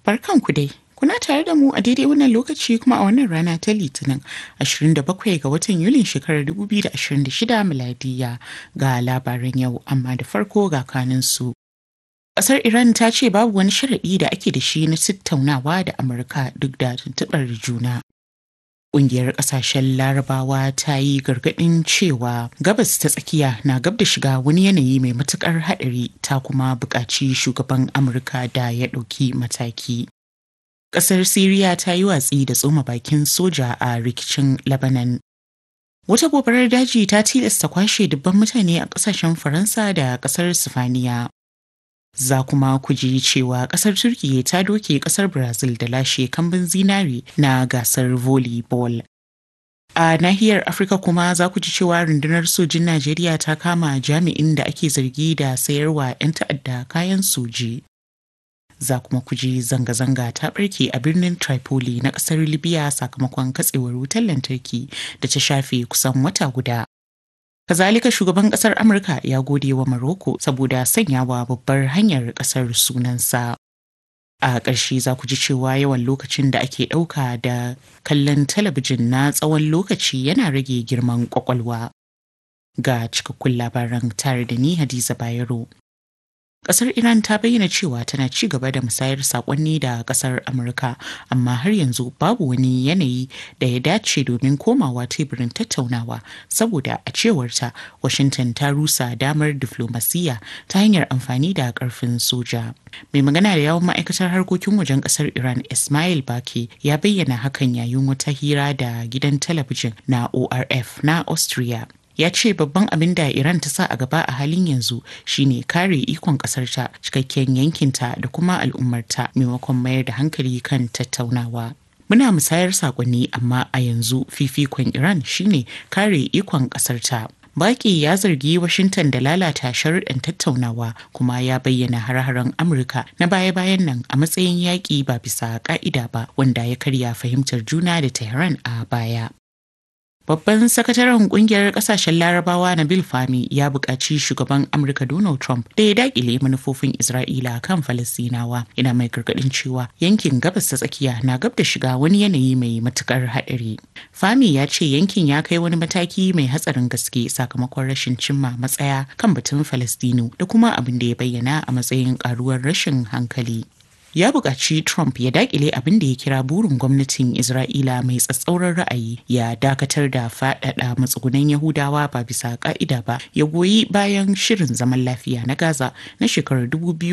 Barkanku dai. Kuna tare da mu a daidai wannan lokaci kuma a wannan rana ta Litinin 27 ga watan Yulin shekarar 2026 miladiya ga labaran yau amma da farko ga kaninsu. Ƙasar Iran ta ce babu wani sharaɗi da ake da shi na tattaunawa da Amurka duk da tuntuɓar juna. Ƙungiyar ƙasashen Larabawa ta yi gargaɗin cewa gabas ta tsakiya na gab da shiga wani yanayi mai matuƙar haɗari ta kuma buƙaci shugaban Amurka da ya ɗauki mataki. Ƙasar Siriya ta yi watsi da tsoma bakin soja a rikicin Lebanon. Wata gobarar daji ta tilasta kwashe dubban mutane a ƙasashen Faransa da ƙasar Sifaniya. Za kuma ku ji cewa ƙasar Turkiyya ta doke ƙasar Brazil da lashe kambin zinari na gasar volleyball. A nahiyar Afirka kuma za ku ji cewa rundunar sojin Najeriya ta kama jami'in da ake zargi da sayarwa 'yan ta'adda kayan soji. Za kuma ku ji zanga-zanga ta ɓarke a birnin Tripoli na ƙasar Libya sakamakon katsewar wutar lantarki da ta shafe kusan wata guda. Kazalika shugaban kasar Amurka ya gode wa Maroko saboda sanyawa babbar hanyar kasar sunansa. A ƙarshe za ku ji cewa yawan lokacin da ake ɗauka da kallon talabijin na tsawon lokaci yana rage girman ƙwaƙwalwa. Ga cikakkun labaran tare da ni Hadiza Bayero. Kasar Iran ta bayyana cewa tana ci gaba da musayar sakonni da kasar Amurka, amma har yanzu babu wani yanayi da ya dace domin komawa teburin tattaunawa saboda a cewarta Washington ta rusa damar diflomasiyya ta hanyar amfani da karfin soja. Mai magana da yawon ma'aikatar harkokin wajen kasar Iran Ismail Baki ya bayyana hakan yayin wata hira da gidan talabijin na ORF na Austria. ya ce babban abin da Iran ta sa a gaba a halin yanzu shine kare ikon ƙasarta cikakken yankinta da kuma al'ummarta maimakon mayar da hankali kan tattaunawa. Muna musayar saƙonni amma a yanzu fifikon Iran shine kare ikon ƙasarta. Baki ya zargi Washington da lalata sharuɗan tattaunawa kuma ya bayyana har-haren Amurka na baya-bayan nan a matsayin yaƙi ba bisa ƙa'ida ba wanda ya karya fahimtar juna da Tehran a baya. Babban sakataren kungiyar kasashen larabawa Nabil Fami ya buƙaci shugaban Amurka Donald Trump da ya dakile manufofin Isra'ila kan Falasinawa yana mai gargaɗin cewa yankin gabas ta tsakiya na gab da shiga wani yanayi mai matukar haɗari. Fami ya ce yankin ya kai wani mataki mai hatsarin gaske sakamakon rashin cimma matsaya kan batun Falastinu da kuma abin da ya bayyana a matsayin ƙaruwar rashin hankali. ya buƙaci Trump ya dakile abin da ya kira burin gwamnatin Isra'ila mai tsatsauran ra'ayi ya dakatar da faɗaɗa matsugunan Yahudawa ba bisa ƙa'ida ba ya goyi bayan shirin zaman lafiya na Gaza na shekarar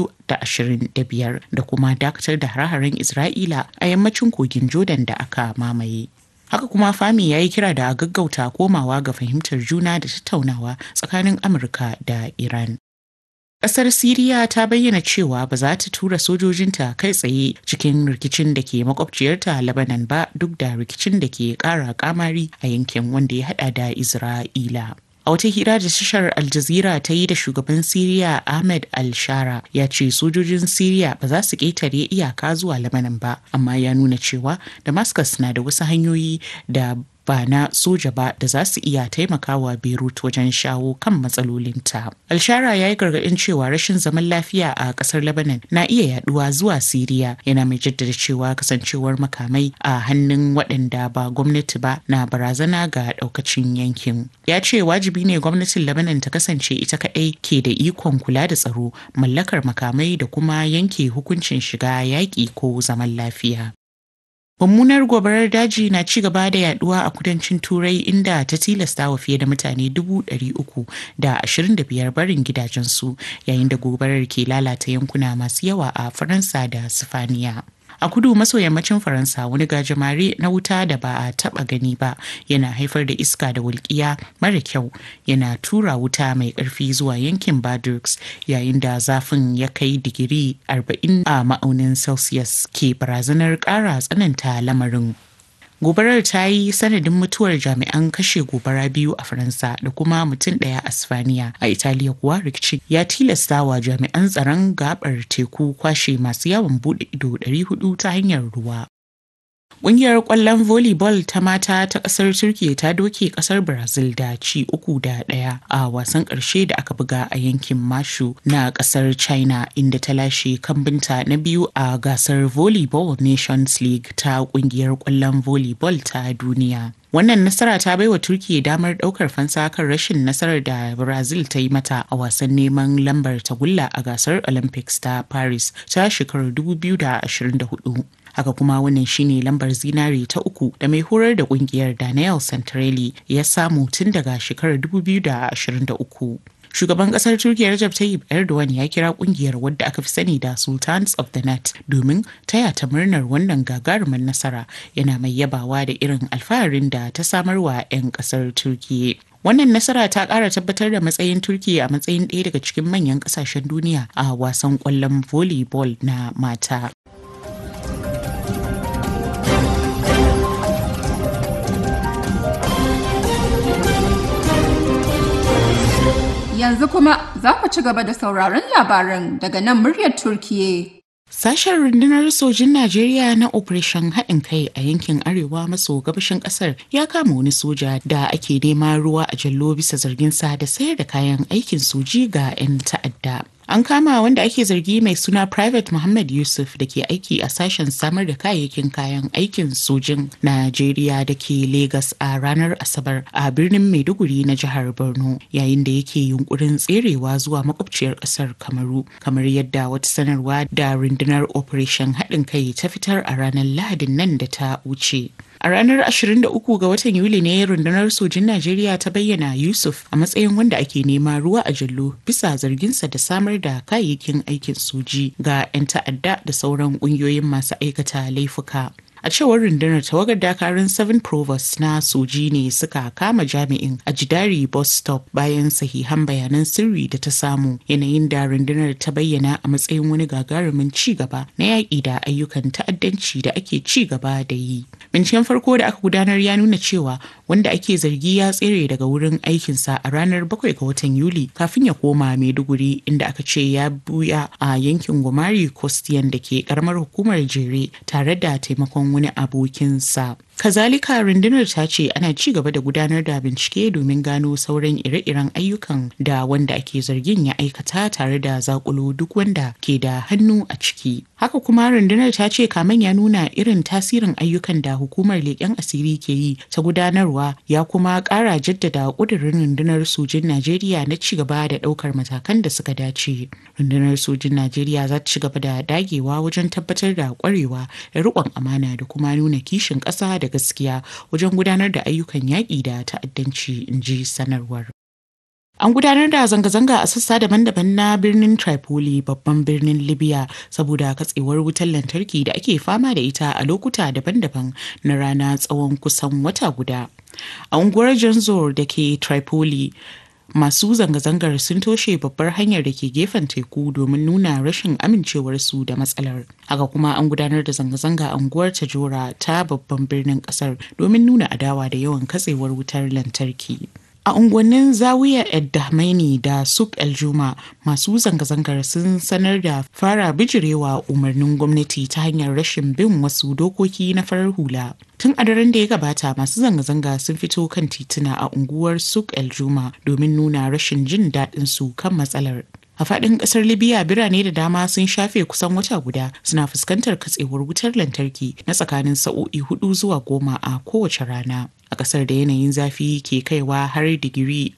2025 da kuma dakatar da hare-haren Isra'ila a yammacin kogin Jordan da aka mamaye. Haka kuma Fami ya yi kira da gaggauta komawa ga fahimtar juna da tattaunawa tsakanin Amurka da Iran. Ƙasar Siriya ta bayyana cewa ba za ta tura sojojinta kai tsaye cikin rikicin da ke makwabciyarta Lebanon ba duk da rikicin da ke ƙara kamari a yankin wanda ya hada da Isra'ila. A wata hira da tashar Al Jazeera ta yi da shugaban Siriya Ahmed Al-Shara ya ce sojojin Siriya ba za su ƙetare iyaka zuwa Lebanon ba, amma ya nuna cewa Damascus na da wasu hanyoyi da ba na soja ba da za su iya taimakawa Beirut wajen shawo kan matsalolinta. Alshara ya yi gargaɗin cewa rashin zaman lafiya a ƙasar Lebanon na iya yaduwa zuwa Siriya yana mai jaddada cewa kasancewar makamai a hannun waɗanda ba gwamnati ba na barazana ga ɗaukacin yankin. Ya ce wajibi ne gwamnatin Lebanon ta kasance ita kaɗai ke da ikon kula da tsaro, mallakar makamai da kuma yanke hukuncin shiga yaƙi ko zaman lafiya. Mummunar gobarar daji na ci gaba da yaduwa a kudancin Turai inda ta tilasta wa fiye da mutane dubu ɗari uku da ashirin da biyar barin gidajensu yayin da gobarar ke lalata yankuna masu yawa a Faransa da Sifaniya. A kudu maso yammacin Faransa wani gajimare na wuta da ba a taba gani ba yana haifar da iska da walƙiya mara kyau yana tura wuta mai ƙarfi zuwa yankin Badux yayin da zafin ya kai digiri 40 a ma'aunin Celsius ke barazanar ƙara tsananta lamarin. Gobarar ta yi sanadin mutuwar jami'an kashe gobara biyu a Faransa da kuma mutum ɗaya a Sifaniya. A Italiya kuwa rikicin ya tilasta wa jami'an tsaron gabar teku kwashe masu yawon buɗe ido 400 ta hanyar ruwa. Ƙungiyar ƙwallon volleyball ta mata ta ƙasar Turkiyya ta doke ƙasar Brazil da ci uku da ɗaya a wasan ƙarshe da aka buga a yankin Mashu na ƙasar China inda ta lashe kambinta na biyu a gasar Volleyball Nations League ta ƙungiyar ƙwallon volleyball ta duniya. Wannan nasara ta baiwa Turkiyya damar ɗaukar fansa kan rashin nasarar da Brazil ta yi mata a wasan neman lambar tagulla a gasar Olympics ta Paris ta shekarar 2024. haka kuma wannan shine lambar zinare ta uku da mai horar da kungiyar Daniel Santarelli ya samu tun daga shekarar 2023. Shugaban kasar Turkiyya Recep Tayyip Erdogan ya kira kungiyar wadda aka fi sani da Sultans of the Net domin taya ta murnar wannan gagarumar nasara yana mai yabawa da irin alfaharin da ta samarwa 'yan kasar Turkiyya. Wannan nasara ta ƙara tabbatar da matsayin Turkiyya a matsayin ɗaya daga cikin manyan ƙasashen duniya a wasan ƙwallon volleyball na mata. Yanzu kuma za ku ci gaba da sauraron labaran daga nan muryar Turkiye. Sashen rundunar sojin Najeriya na Operation haɗin kai a yankin arewa maso gabashin ƙasar ya kama wani soja da ake nema ruwa a jallo bisa zarginsa da sayar da kayan aikin soji ga 'yan ta'adda. An kama wanda ake zargi mai suna Private Muhammad Yusuf da ke aiki a sashen samar da kayayyakin kayan aikin sojin Najeriya da ke Legas a ranar Asabar a birnin Maiduguri na jihar Borno yayin da yake yunkurin tserewa zuwa makwabciyar ƙasar Kamaru kamar yadda wata sanarwa da rundunar Operation haɗin kai ta fitar a ranar Lahadin nan da ta wuce. A ranar 23 ga watan Yuli ne rundunar sojin Najeriya ta bayyana Yusuf a matsayin wanda ake nema ruwa a jallo bisa zarginsa da samar da kayayyakin aikin soji ga 'yan ta'adda da sauran ƙungiyoyin masu aikata laifuka. A cewar rundunar tawagar dakarun 7 Provost na soji ne suka kama jami'in a Jidari bus stop bayan sahihan bayanan sirri da ta samu yanayin da rundunar ta bayyana a matsayin wani gagarumin ci gaba na yaƙi da ayyukan ta'addanci da ake ci gaba da yi. Binciken farko da aka gudanar ya nuna cewa wanda ake zargi ya tsere daga wurin aikinsa a ranar 7 ga watan Yuli kafin ya koma Maiduguri inda aka ce ya buya a yankin Gomari Kostiyan da ke karamar hukumar Jere tare da taimakon wani abokinsa. Kazalika rundunar ta ce ana ci gaba da gudanar da bincike domin gano sauran ire-iren ayyukan da wanda ake zargin ya aikata tare da zakulo duk wanda ke da hannu a ciki. Haka kuma rundunar ta ce kamen ya nuna irin tasirin ayyukan da hukumar leƙen asiri ke yi ta gudanarwa ya kuma ƙara jaddada ƙudurin rundunar sojin Najeriya na ci gaba da ɗaukar matakan da suka dace. Rundunar sojin Najeriya za ta ci gaba da dagewa wajen tabbatar da ƙwarewa da riƙon amana da kuma nuna kishin ƙasa da gaskiya wajen gudanar da ayyukan yaƙi da ta'addanci in ji sanarwar. An gudanar da zanga-zanga a sassa daban-daban na birnin Tripoli babban birnin Libya saboda katsewar wutar lantarki da ake fama da ita a lokuta daban-daban na rana tsawon kusan wata guda. A unguwar Janzor da ke Tripoli, masu zanga-zangar sun toshe babbar hanyar da ke gefen teku domin nuna rashin amincewarsu da matsalar haka kuma an gudanar da zanga-zanga a unguwar tajora ta babban birnin kasar domin nuna adawa da yawan katsewar wutar lantarki a unguwannin zawiya eddahmaini da suk eljuma masu zanga-zangar sun sanar da fara bijirewa umarnin gwamnati ta hanyar rashin bin wasu dokoki na farar hula tun a daren da ya gabata masu zanga-zanga sun fito kan tituna a unguwar suk eljuma domin nuna rashin jin daɗin su kan matsalar a faɗin ƙasar libya birane da dama sun shafe kusan wata guda suna fuskantar katsewar wutar lantarki na tsakanin sa'o'i hudu zuwa goma a kowace rana a ƙasar da yanayin zafi ke kaiwa har digiri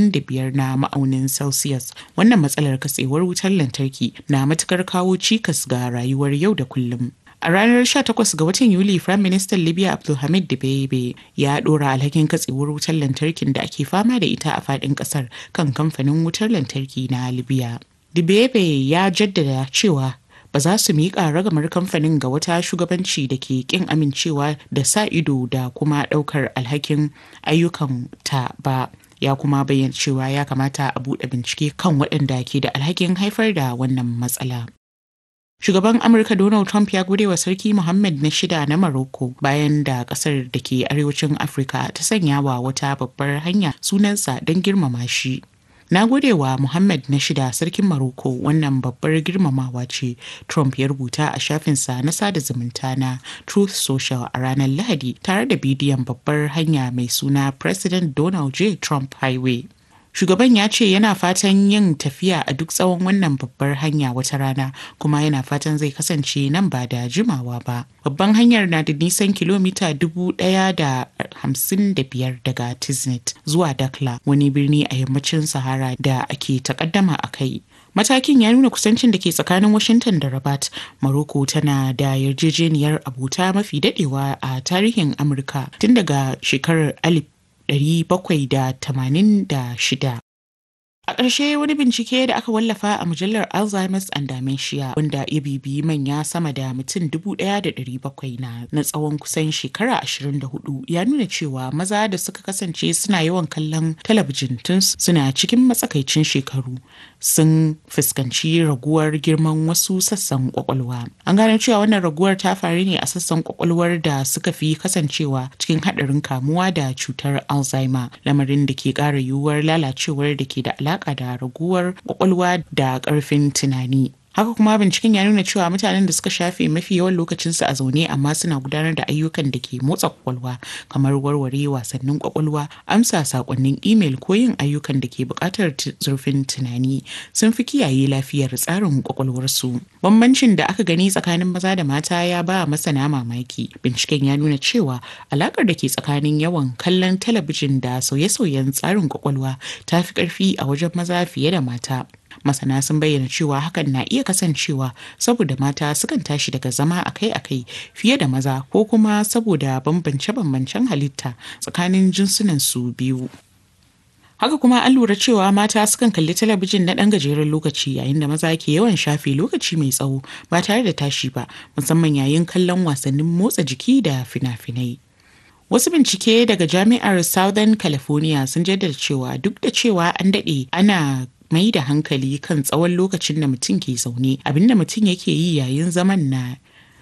45 na ma'aunin celsius wannan matsalar katsewar wutar lantarki na matukar kawo cikas ga rayuwar yau da kullum A ranar 18 ga watan Yuli, Firayim Ministan Libya Abdulhamid Dibeibe ya ɗora alhakin katsewar wutar lantarkin da ake fama da ita a faɗin ƙasar kan kamfanin wutar lantarki na Libya. Dibeibe ya jaddada cewa ba za su miƙa ragamar kamfanin ga wata shugabanci da ke ƙin amincewa da sa ido da kuma ɗaukar alhakin ayyukan ta ba. ya kuma bayyana cewa ya kamata a buɗe bincike kan waɗanda ke da alhakin haifar da wannan matsala. Shugaban Amurka Donald Trump ya gode wa Sarki Mohammed na shida na Morocco bayan da kasar da ke arewacin Afirka ta sanya wa wata babbar hanya sunansa don girmama shi. Na gode wa Muhammad na shida sarkin Maroko wannan babbar girmamawa ce Trump ya rubuta a shafinsa na sada zumunta na Truth Social a ranar Lahadi tare da bidiyon babbar hanya mai suna President Donald J. Trump Highway. Shugaban ya ce yana fatan yin tafiya a duk tsawon wannan babbar hanya wata rana kuma yana fatan zai kasance nan ba da jimawa ba. Babban hanyar na da nisan kilomita dubu ɗaya da hamsin da biyar daga Tiznet zuwa Dakla wani birni a yammacin Sahara da ake takaddama a kai. Matakin ya nuna kusancin da ke tsakanin Washington da Rabat. Morocco tana da yarjejeniyar abota mafi dadewa a tarihin Amurka tun daga shekarar 1786. A ƙarshe wani bincike da aka wallafa a mujallar Alzheimer's and Dementia wanda ya bibiyi manya sama da mutum 1,700 na na tsawon kusan shekara 24 ya nuna cewa maza da suka kasance suna yawan kallon talabijin tun suna cikin matsakaicin shekaru sun fuskanci raguwar girman wasu sassan kwakwalwa. An gano cewa wannan raguwar ta faru ne a sassan kwakwalwar da suka fi kasancewa cikin haɗarin kamuwa da cutar Alzheimer lamarin da ke ƙara yiwuwar lalacewar da ke da alaƙa alaƙa da raguwar kwakwalwa da ƙarfin tunani. Haka kuma binciken ya nuna cewa mutanen da suka shafe mafi yawan lokacinsu a zaune amma suna gudanar da ayyukan da ke motsa kwakwalwa kamar warware wasannin kwakwalwa, amsa sakonnin imel ko yin ayyukan da ke buƙatar zurfin tunani sun fi kiyaye lafiyar tsarin kwakwalwarsu. Bambancin da aka gani tsakanin maza da mata ya ba masana mamaki. Binciken ya nuna cewa alaƙar da ke tsakanin yawan kallon talabijin da sauye-sauyen tsarin kwakwalwa ta fi ƙarfi a wajen maza fiye da mata. masana sun bayyana cewa hakan na iya kasancewa saboda mata sukan tashi daga zama akai-akai fiye da maza ko kuma saboda bambance-bambancen halitta tsakanin jinsunan su biyu haka kuma an lura cewa mata sukan kalli talabijin na ɗan gajeren lokaci yayin da maza ke yawan shafe lokaci mai tsawo ba tare da tashi ba musamman yayin kallon wasannin motsa jiki da fina-finai Wasu bincike daga Jami'ar Southern California sun jaddada cewa duk da cewa an daɗe ana mai da hankali kan tsawon lokacin da mutum ke zaune abinda mutum yake yi yayin zaman na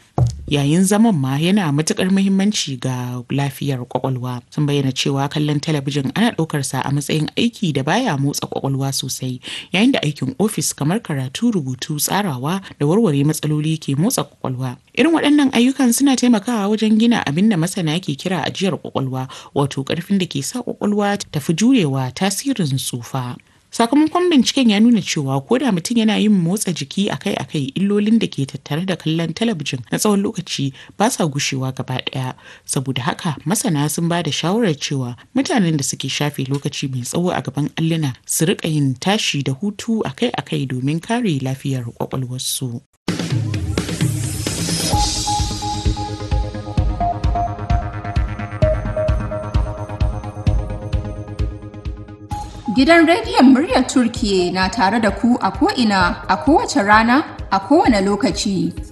yayin zaman ma yana matukar muhimmanci ga lafiyar kwakwalwa sun bayyana cewa kallon talabijin ana ɗaukar sa a matsayin aiki da baya motsa kwakwalwa sosai yayin da aikin ofis kamar karatu rubutu tsarawa da warware matsaloli ke motsa kwakwalwa irin waɗannan ayyukan suna taimakawa wajen gina abin da masana ke kira ajiyar kwakwalwa wato ƙarfin da ke sa kwakwalwa tafi jurewa tasirin tsufa sakamakon binciken ya nuna cewa ko da mutum yana yin motsa jiki akai-akai illolin da ke tattare da kallon talabijin na tsawon lokaci ba sa gushewa gaba ɗaya saboda haka masana sun ba da shawarar cewa mutanen da suke shafe lokaci mai tsawo a gaban alluna su riƙa yin tashi da hutu akai-akai domin kare lafiyar kwakwalwarsu. Gidan rediyon muryar Turkiye na tare da ku a ko'ina a kowace rana a kowane lokaci.